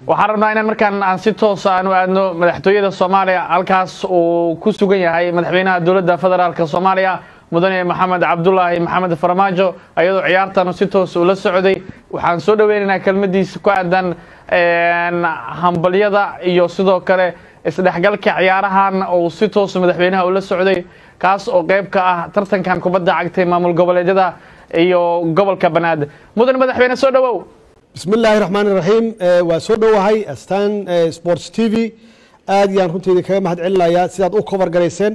waxaan rabnaa inaan markaan aan si toos aan u aadno madaxtooyada soomaaliya halkaas uu ku sugan yahay madaxweynaha dowladda federaalk soomaaliya mudane maxamed cabdulaahi maxamed farmaajo ayadoo ciyaartan si toos ula socday waxaan soo dhoweynaynaa kelmadiisa ku aadan hambalyada iyo sidoo kale isdhexgalka ciyaarahan uu si toos madaxweynaha ula socday kaas oo qayb ka ah tartankan kubadda cagtay maamul goboleedyada iyo gobolka banaadir mudan madaxweyne soo dhowow bismi illaahi raxmaan iraxiim waa soo dhowahay astan sports t v aad yaan runteydii kaga mahad celinayaa sidaad u cover garayseen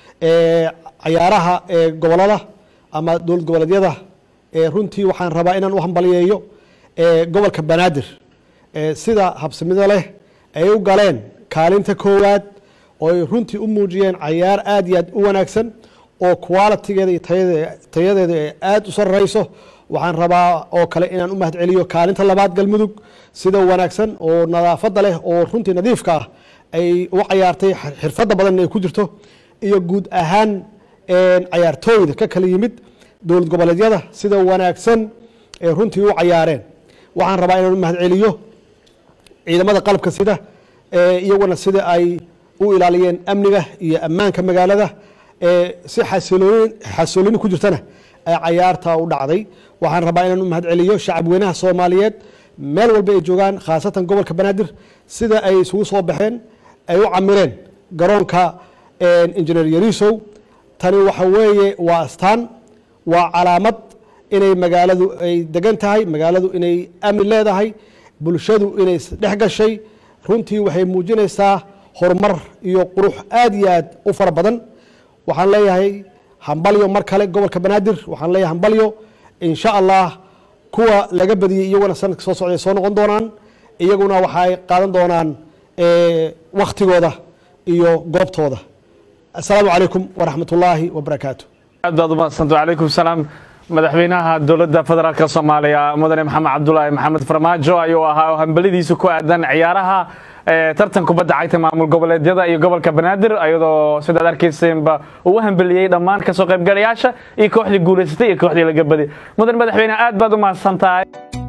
cayaaraha gobolada ama dowlad goboleedyada runtii waxaan rabaa inaan u hambaliyeeyo gobolka banaadir sida habsamido leh ay u galeen kaalinta koowaad oo ay runtii u muujiyeen cayaar aad iyo aad u wanaagsan oo qualitigeeda iyo tayadeeda ee aad u sarreyso waxaan rabaa oo kale inaan u mahad celiyo kaalinta labaad galmudug sida wanaagsan oo nadaafadda leh oo runtii nadiifka ah ay u cayaartay xirfadda badan ay ku jirto iyo guud ahaan cayaartooyda ka kala yimid dowlad goboleedyada sida wanaagsan ee runtii u cayaareen waxaan rabaa inaan u mahad celiyo ciidamada qalabka sida iyaguna sida ay u ilaaliyeen amniga iyo ammaanka magaalada si xasilooni ku jirtana cayaarta u dhacday waxaan rabaa inaan u mahad celiyo shacab weynaha soomaaliyeed meel walba ay joogaan khaasatan gobolka banaadir sida ay isugu soo baxeen ay u camireen garoonka injineer yarisow tani waxa weeye waa astaan waa calaamad inay magaaladu ay degan tahay magaaladu inay amni leedahay bulshadu inay dhex gashay runtii waxay muujinaysaa horumar iyo qurux aad iyo aad u fara badan waxaan leeyahay hambalyo mar kale gobolka banaadir waxaan leeyahay hambalyo insha allah kuwa laga badiyey iyaguna sanadka soo socday soo noqon doonaan iyaguna waxay qaadan doonaan waktigooda iyo goobtooda assalaamu calaykum waraxmat ullaahi wabarakaatu aad baad umadsanta calaykum salaam madaxweynaha dowladda federaalk soomaaliya mudane maxamed cabdulaahi maxamed farmaajo ayuu ahaa oo hambalidiisa ku aadan ciyaaraha tartan kubadda cagta maamul goboleedyada iyo gobolka banaadir ayadoo sidaad arkayseenba uu hambeliyey dhammaan kasoo qaybgalayaasha iyo kooxdii guulaysatay iyo kooxdii laga baday mudan madaxweyne aad baad u mahadsan tahay